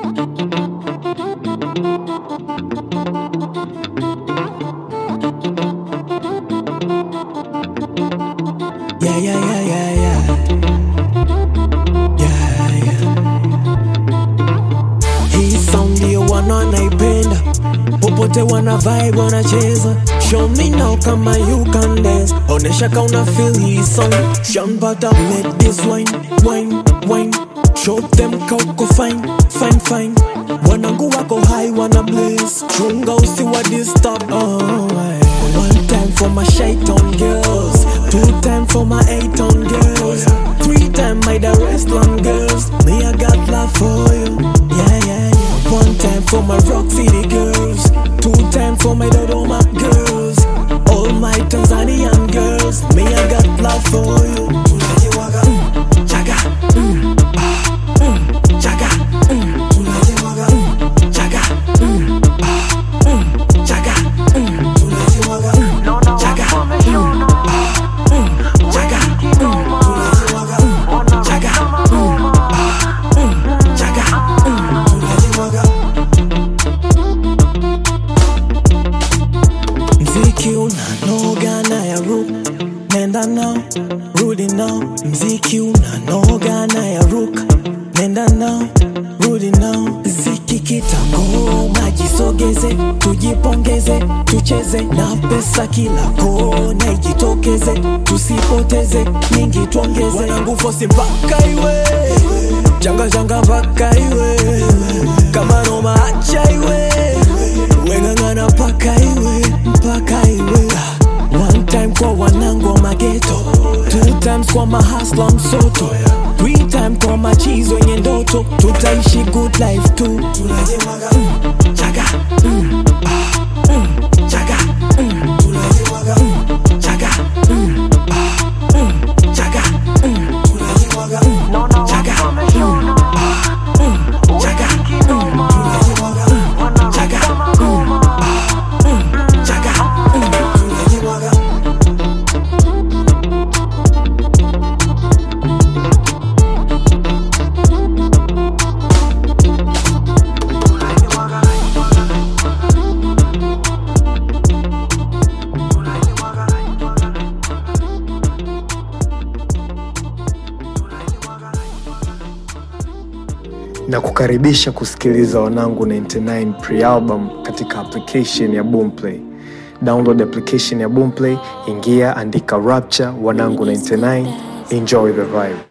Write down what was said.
Yeah, yeah, yeah, yeah, yeah. Yeah, yeah. Hii sound ndio wana naipenda, popote wana vibe wanacheza. Show me now kama you can dance, onesha ka una feel hii song. Sean Butter, let this wine, wine, wine. Show them ka uko fine, fine, fine. Wanangu wako high, wana blaze. Chunga usiwa disturb. Oh, aye. One time for my shaitan girls, two time for my eight on girls, three time my the restaurant girls. Me I got love for you, yeah yeah yeah. One time for my rock city girls, two time for my Dodoma girls, all my Tanzanian girls. Me I got love for you. Mm, Jaga, mm, ah, mm, Jaga, mm, mm, Jaga, mm, ah, mm, Jaga, mm. Jaga, mm, ah, mm, Jaga, mm, Jaga, mm, ah, mm, Jaga, mm. Mziki unanoga na ya ru nenda nao rudi nao mziki unanoga na ya ruka nenda nao rudi nao ziki kitagoma jisogeze tujipongeze tucheze na pesa kila kona ijitokeze tusipoteze mingi tuongeze wanangu fosi mpaka iwe janga janga mpaka iwe kama noma acha iwe weng'ang'ana mpaka iwe mpaka iwe One time kwa wanangu wa mageto Two times kwa mahasla msoto Three time kwa machizi wenye ndoto Tutaishi good life tu mm, Jaga mm, ah, mm, Jaga mm, mm, Jaga mm, ah, mm, Jaga mm, mm, Jaga mm, ah, mm, Jaga mm, mm, Jaga mm, ah, mm, Jaga mm. na kukaribisha kusikiliza wanangu 99 pre-album katika application ya boomplay download application ya boomplay ingia andika rapture wanangu 99 enjoy the vibe